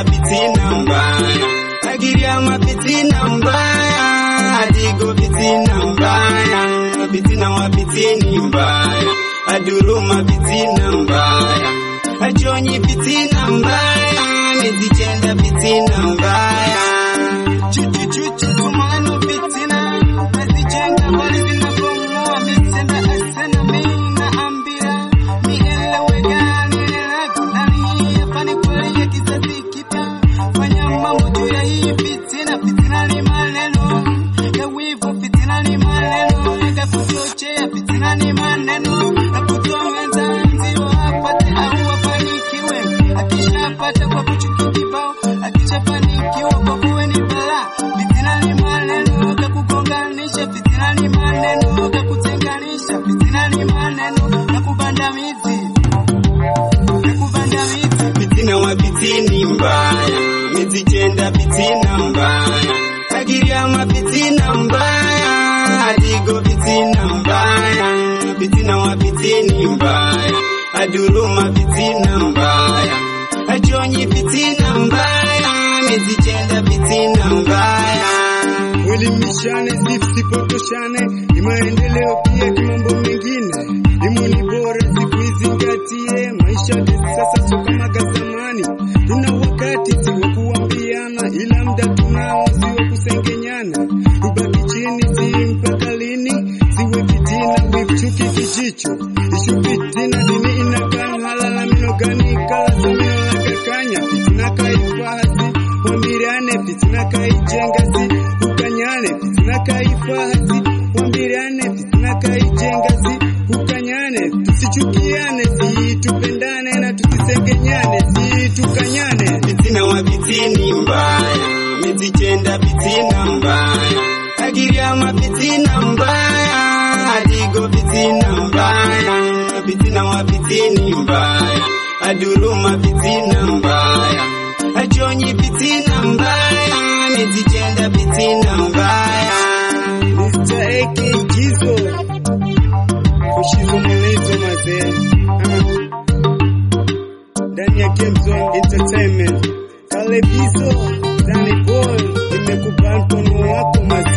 mizichenda fitina mbaya agiriama fitina mbaya adigo fitina mbaya fitina wa fitini mbaya aduruma fitina mbaya achonyi fitina mbaya mizichenda fitina mbaya chuchuchuchu tumano fitina nazijenga bali zinabomoa mitenda asana mina ambira nieleweka nieleweka ndani hii hapa ni kweli ya kizazi kipya fanya mambo juu ya hii fitina fitina ni maneno ya wivu fitina ni maneno ya kuchochea fitina ni maneno ya kutoa wenzanzi wapate au wafanikiwe akishapata kwa kuchuki kibao akishafanikiwa kwa kuwe ni balaa fitina ni maneno ya kugonganisha fitina ni maneno ya kutenganisha fitina ni maneno ya kubanda miti ya kubanda miti fitina wa fitini mbaya mizichenda fitina mbaya agiriama fitina mbaya adigo fitina mbaya fitina wa fitini mbaya aduruma fitina mbaya achonyi fitina mbaya mizichenda fitina mbaya Elimishane zisipotoshane, ni maendeleo pia kimambo mengine. Elimu ni bora, siku izingatie. Maisha ya sasa sio kama ga zamani, tuna wakati si wa kuambiana, ila muda tunao si wa kusengenyana. Tubaki chini, si mpaka lini? Siwe fitina, wichuki kijicho ishu fitina, dini inakan halala mino gani kala samino lakakanya fitina kaifahasi wamirane fitina kaijenga si ukanyane fitina kaifahasi wamirane fitina kaijenga si ukanyane tusichukiane si tupendane na tusisengenyane si tukanyane fitina wa fitini mbaya mizichenda fitina mbaya agiriama fitina mbaya adigo fitina mbaya fitina wa fitini mbaya aduruma fitina mbaya achonyi fitina mbaya mizichenda fitina mbaya Mr. AK Jizo Kushizo Molezo mazee Ah. ndani ya Game Zone Entertainment Kale Bizo Danny Boy nimekubali mkono wako mazee